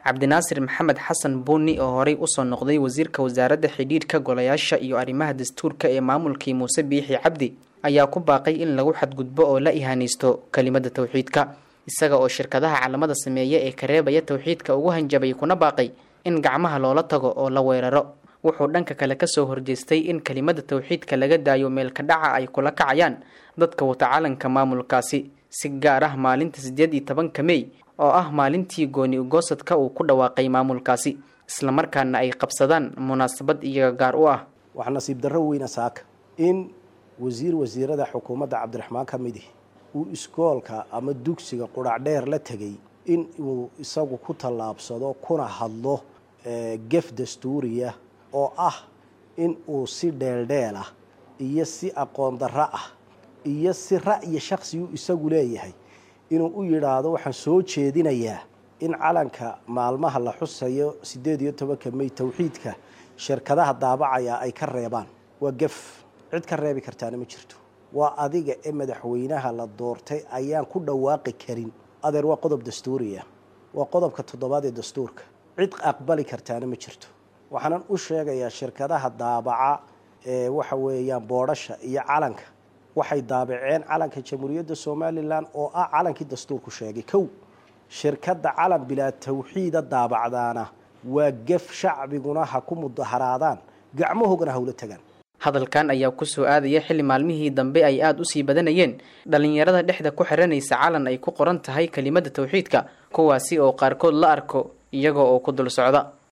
cabdinaasir maxamed xasan buuni oo horey usoo noqday wasiirka wasaaradda xidhiidhka golayaasha iyo arrimaha dastuurka ee maamulkii muuse biixi cabdi ayaa ku baaqay in lagu xadgudbo oo la ihaanaysto kelimada towxiidka isaga oo shirkadaha calamada sameeya ee ka reebaya towxiidka ugu hanjabay kuna baaqay in gacmaha loola tago oo la weeraro wuxuu dhanka kale kasoo horjeestay in kelimada towxiidka laga daayo meelka dhaca ay kula kacayaan dadka wata calanka maamulkaasi si gaar ah maalinta siddeed iyo tobanka mey oo ah maalintii gooni ugoosadka uu ku dhawaaqay maamulkaasi islamarkaana ay qabsadaan munaasabad iyaga gaar u ah waxaa nasiib darro weyna saaka in wasiir wasiirada xukuumadda cabdiraxmaan ka midi uu iskoolka ama dugsiga qudhac dheer la tegay in uu isagu ku tallaabsado kuna hadlo gef dastuuriya oo ah in uu si dheeldheel ah iyo si aqoon darro ah iyo si ra'yi shaksigu isagu leeyahay inuu u yidhaahdo waxaan soo jeedinayaa in calanka maalmaha la xusayo siddeed iyo tobanka mey towxiidka shirkadaha daabacaya ay ka reebaan waa gef cid ka reebi kartaana ma jirto waa adiga ee madaxweynaha la doortay ayaan ku dhawaaqi karin adeer waa qodob dastuuriya waa qodobka toddobaad ee dastuurka cid aqbali kartaana ma jirto waxaanan u sheegayaa shirkadaha daabaca ee waxa weeyaan boodhasha iyo calanka waxay daabaceen calanka jamhuuriyadda somalilan oo ah calankii dastuurku sheegay kow shirkadda calan bilaa tawxiida daabacdaana waa gef shacbiguna ha ku mudaharaadaan gacmahoogana hawla tagaan hadalkan ayaa kusoo aadaya xilli maalmihii dambe ay aada usii badanayeen dhalinyarada dhexda ku xiranaysa calan ay ku qoran tahay kelimada towxiidka kuwaasi oo qaarkood la arko iyaga oo ku dul socda